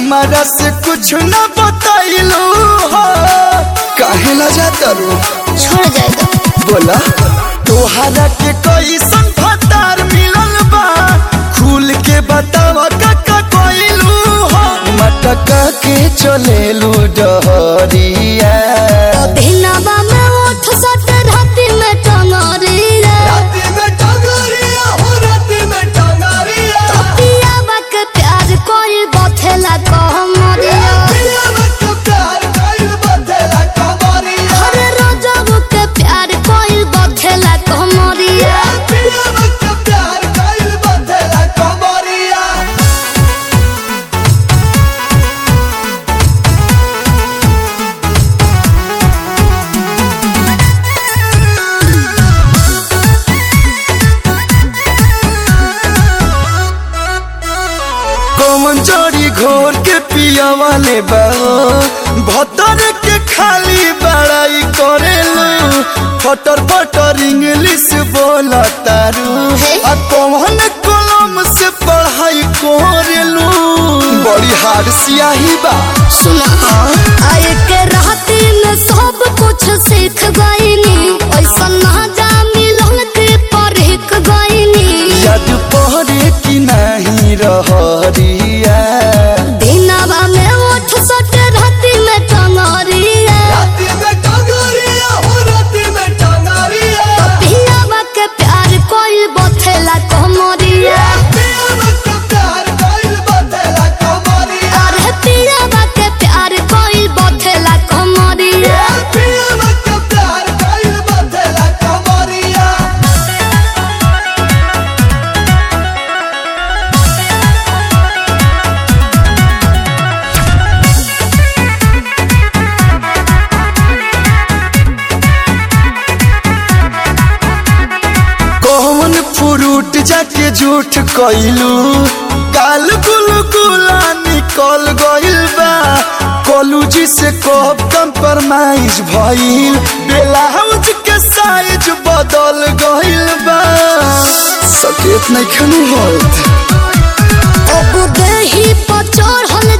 हमारा से कुछ न बताइलू हो काहे ला जाता रो छोड़ जाएगा बोला तोहरा के कैसन फतार मिलल बा खुल के बतावा काका कोइलू हो मटका के चलेलू डहरिया दिनवा में उठ सट राति में टंगरिया राती में टंगरिया हो राती में टंगरिया पियावा के प्यार कोई बथेला कहमरिया पिया मत प्यार कइल बदला कमरिया हर रोजब के प्यार कोई बथेला कहमरिया पिया मत प्यार कइल बदला कमरिया कौन जड़ी घोर के पिया वाले बा भतर के खाली बड़ाई करेलू फटर फटर इंग्लिश बोला तारू आ कौन कलम से पढ़ाई करेलू बड़ी हार सियाही बा सुना आए के राति में सब कुछ सीख गईनी ऐसा ना जा मिलन के परख गईनी याद पहरे की नहीं रहरिया दिनवा में उठ सट राति में टंगरिया राती में टंगरिया हो राती में टंगरिया पियावा के प्यार कोई बथेला कहमरिया पिया मत प्यार कइल बदला कमरिया अरे पियावा के प्यार कोई बथेला कहमरिया पिया मत प्यार कइल बदला कमरिया कौन फ्रूट जाके झूठ कइलू काल गुल गुला निकल गइल बा कॉलेज से कब कंप्रोमाइज भइल ब्लाउज के साइज बदल गइल बा सकेत नहीं खनु होत अब देही पर चढ़ल